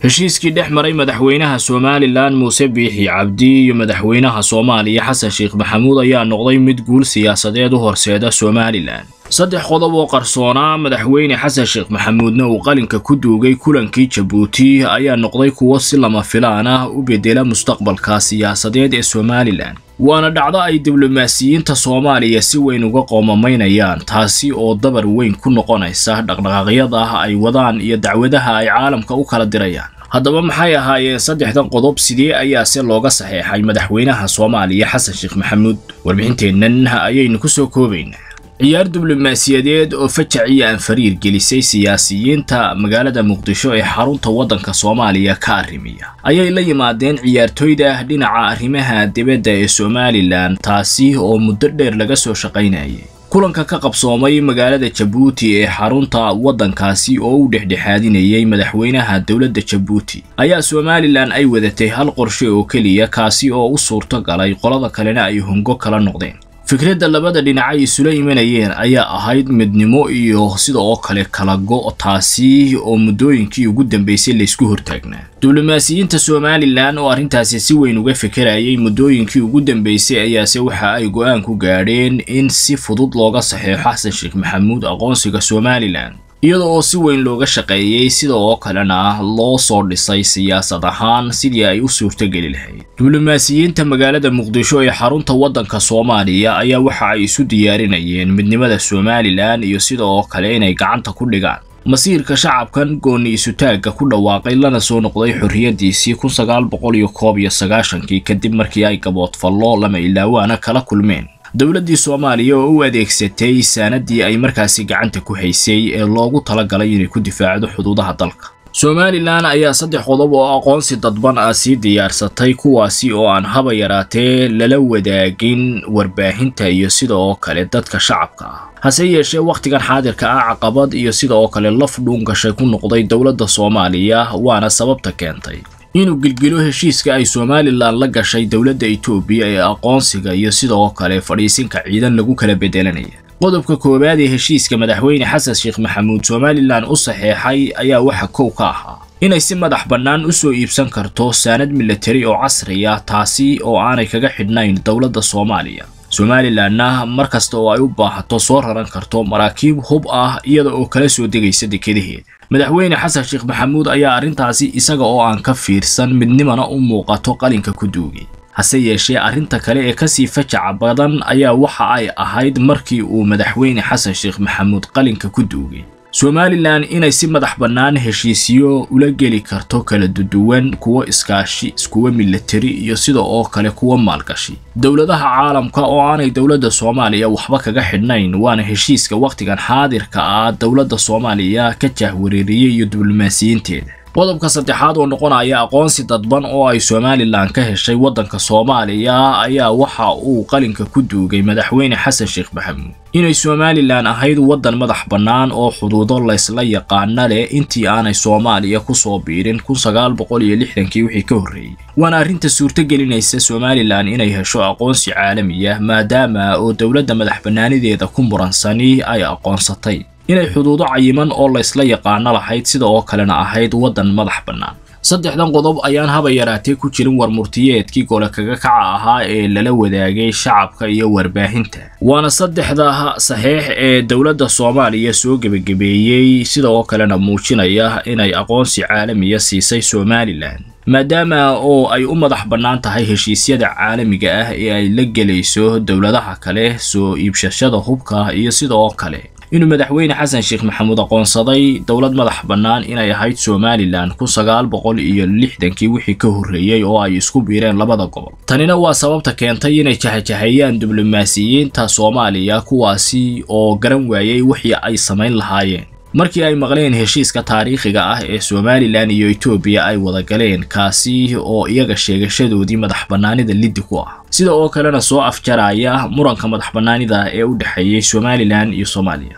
heshiiskii dhex maray madaxweynaha somalilan muuse biixi cabdi iyo madaxweynaha soomaaliya xasan sheekh maxamuud ayaa noqday mid guul siyaasadeed u horseeda somalilan saddex qodob oo qarsoonaa madaxweyne xasan sheekh maxamuudna uu qalinka ku duugay kulankii jabuuti ayaa noqday kuwo si lama filaan ah u bedela mustaqbalka siyaasadeed ee somalilan waana dhacdo ay diblomaasiyiinta soomaaliya si weyn uga qoomamaynayaan taasi oo dabar weyn ku noqonaysa dhaqdhaqaaqyada ay wadaan iyo dacwadaha ay caalamka u kala dirayaan haddaba maxay ahaayeen saddexdan qodob sidee ayaase looga saxeexay madaxweynaha soomaaliya xasan sheekh maxamuud warbixinteennan ayaynu ku soo koobaynaa ciyaar diblomaasiyadeed oo fajac iyo anfariir gelisay siyaasiyiinta magaalada muqdisho ee xarunta waddanka soomaaliya ka arrimiya ayay la yimaadeen ciyaartooyda dhinaca arrimaha dibadda ee somalilan taasi oo muddo dheer laga soo shaqaynayay kulanka ka qabsoomay magaalada jabuuti ee xarunta waddankaasi oo u dhexdhexaadinayay madaxweynaha dowladda jabuuti ayaa somalilan ay wadatay hal qorshe oo keliya kaasi oo u suurto galay qolada kalena ay hongo kala noqdeen fikradda labada dhinac ay isula imanayeen ayaa ahayd midnimo iyo sida oo kale kala go' taasi oo muddooyinkii ugu dambeysay laysku hortaagnaa diblomaasiyiinta somalilan oo arrintaasi si weyn uga fekerayay muddooyinkii ugu dambeysay ayaase waxa ay go'aan ku gaadheen in si fudud looga saxeexo xasan sheekh maxamuud aqoonsiga somalilan iyada oo si weyn looga shaqeeyey sida oo kalena loo soo dhisay siyaasad ahaan sidii ay u suurtogeli lahayd diblomaasiyiinta magaalada muqdisho ee xarunta waddanka soomaaliya ayaa waxa ay isu diyaarinayeen midnimada somalilan iyo sida oo kale inay gacanta ku dhigaan masiirka shacabkan gooni isutaagga ku dhawaaqay lana soo noqday xorriyaddiisii kun sagaal boqol iyo koob iyo sagaashankii kadib markii ay gaboodfallo lama ilaawaana kala kulmeen dowladdii soomaaliya oo u adeegsatay saanadii ay markaasi gacanta ku haysay ee loogu talagalay inay ku difaacdo xuduudaha dalka somalilan ayaa saddex qodob oo aqoonsi dadban ah sii diyaarsatay kuwaasi oo aan haba yaraatee lala wadaagin warbaahinta iyo sida oo kale dadka shacabka ah hase yeeshee wakhtigan xaadirka ah caqabad iyo sida oo kale laf dhuun gashay ku noqday dowladda soomaaliya waana sababta keentay inuu gilgilo heshiiska ay somalilan la gashay dowladda etoobiya ee aqoonsiga iyo sida oo kale fadhiisinka ciidan lagu kala bedelanaya qodobka koowaad ee heshiiska madaxweyne xasan sheekh maxamuud somalilan u saxeexay ayaa waxa kow ka ahaa inay si madax bannaan u soo iibsan karto saanad milatari oo casriya taasi oo aanay kaga xidhnayn dowladda soomaaliya somalilanna mar kasta oo ay u baahato soo raran karto maraakiib hub ah iyada oo kala soo degaysa dekedaheeda madaxweyne xasan sheekh maxamuud ayaa arrintaasi isaga oo aan ka fiirsan midnimana u muuqato qalinka ku duugay hase yeeshee arrinta kale ee kasii fajaca badan ayaa waxa ay ahayd markii uu madaxweyne xasan sheekh maxamuud qalinka ku duugay somalilan inay si madax bannaan heshiisyo ula geli karto kala duduwan kuwo iskaashi iskuwa milatari iyo sida oo kale kuwa maalgashi dowladaha caalamka oo aanay dowladda soomaaliya waxba kaga xidhnayn waana heshiiska wakhtigan xaadirka ah dowladda soomaaliya ka jahwareeriyey iyo diblomaasiyiinteeda qodobka saddexaad oo noqonaya aqoonsi dadban oo ay somalilan ka heshay waddanka soomaaliya ayaa waxa uu qalinka ku duugay madaxweyne xasan sheekh maxamuud inay somalilan ahayd waddan madax bannaan oo xuduudo laysla yaqaana leh intii aanay soomaaliya ku soo biirin kun sagaal boqol iyo lixdankii wixii ka horreeyey waana arrinta suurtogelinaysa somalilan inay hesho aqoonsi caalamiya maadaama oo dowladda madax bannaanideeda ku muransani ay aqoonsatay inay xuduudo cayiman oo laysla yaqaano lahayd sida oo kalena ahayd waddan madax bannaan saddexdan qodob ayaan haba yaraatee ku jirin warmurtiyeedkii gole kaga kaca ahaa ee lala wadaagay shacabka iyo warbaahinta waana saddexda saxeex ee dowladda soomaaliya soo gebagabeeyey sida oo kalena muujinaya inay aqoonsi caalamiya siisay somalilan maadaama oo ay u madax bannaan tahay heshiisyada caalamiga ah ee ay la gelayso dowladaha kale soo iibshashada hubka iyo sida oo kale inuu madaxweyne xasan sheekh maxamuud aqoonsaday dowlad madax bannaan inay ahayd somalilan kun sagaal boqol iyo lixdankii wixii ka horreeyey oo ay isku biireen labada gobol tanina waa sababta keentay inay jahajahayaan diblomaasiyiinta soomaaliya kuwaasi oo garan waayey wixii ay samayn lahaayeen markii ay maqleen heshiiska taariikhiga ah ee somalilan iyo etoobiya ay wada galeen kaasi oo iyaga sheegashadoodii madax bannaanida liddi ku ah sida oo kalena soo afjaraya muranka madax bannaanida ee u dhexeeyey somalilan iyo soomaaliya